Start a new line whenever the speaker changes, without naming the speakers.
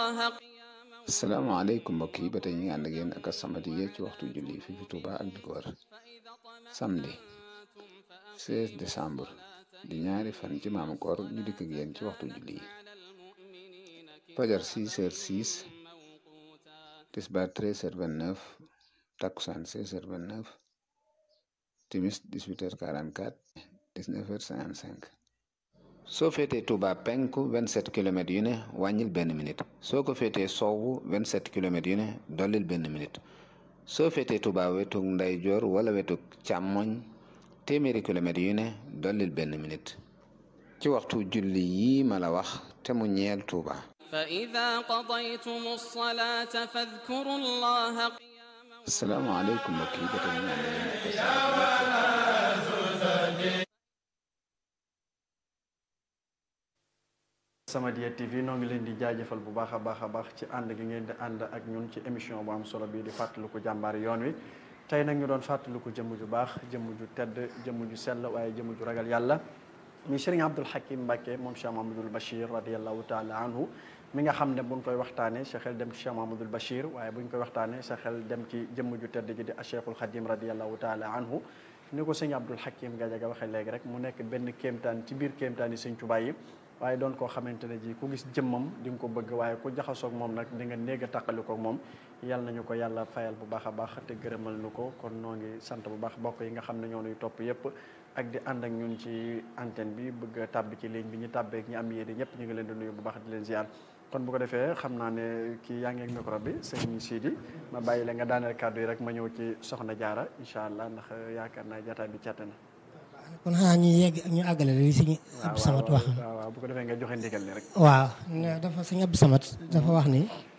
الله قياما
asalaamaaleykum mbokk yi ba tey ñu ngi ànd ak yéen ak As-Samadiyya ci waxtu julli fi fi Touba ak di ko wër samedi 16 décembre di ñaari fan ci maamu koor ñu dikk ak yéen ci waxtu julli yi fajar 6 heures 6 tisbaar 13 heures 29 takkusaan 16 heures 29 timis 18 heures 44 19 heures 55 soo féetee Touba penku 27 kilomètres yu ne wàññil benn minute soo ko féetee sowwu 27 kilomètres yu ne dollil benn minute soo féetee Touba wetug ndeyjoor wala wetug càmmoñ téeméeri kilomètres yu ne dollil benn minute ci waxtu julli yii ma la wax te mu ñeel Touba.
فإذا قضيتم الصلاة فاذكروا الله قياما
asalaamaaleykum mbokk yi ba tey ñu ngi ànd ak yéen ak As-Samadiyya
Samadiyya TV noo ngi leen di jaajëfal bu baax a baax a baax ci ànd gi ngeen di ànd ak ñun ci émission bu am solo bii di fàttaliku jàmbaari yoon wi tey nag ñu doon fàttaliku jëmm ju baax jëmm ju tedd jëmm ju sell waaye jëmm ju ragal yàlla mi Serigne Abdoul Hakim Mbacké moom Cheikh Mahamadul Bachir radiallahu taala anhu mi nga xam ne buñ koy waxtaanee sa xel dem ci Cheikh Mahamadul Bachir waaye buñ koy waxtaanee sa xel dem ci jëmm ju tedd ji di Cheikhul Khadim radiallahu taala anhu ni ko sëñ Abdoul Hakim Gadiaga waxee léegi rek mu nekk benn kéemtaan ci biir kéemtaan yi sëñ Tuubaa yi waaye doon koo xamante ne ji ku gis jëmmam di nga ko bëgg waaye ku jaxasoog moom nag di nga néeg a tàqalikoog moom yal nañu ko yàlla fayal bu baax a baax te gërëmal nu ko kon noo ngi sant bu baax bokk yi nga xam ne ñoo nuy topp yépp ak di ànd ak ñun ci antenne bi bëgg a tàbbi ci ligne bi ñu tàbbeek ñi am yéene ñëpp ñu ngi leen di nuyu bu baax di leen ziar kon bu ko defee xam naa ne kii yaa ngi ak micro bi sëñ Sidi ma bàyyi la nga daaneel kàddu yi rek ma ñëw ci soxna jaara incha allah ndax yaakaar naa jataay bi càtte na
kon xanaa ñu yegg ñu àggale li sëñ Abdou Samad wax
waaw waaw bu ko defee nga joxe ndigal ni rek
waaw ne dafa sëñ Abdou Samad dafa wax ni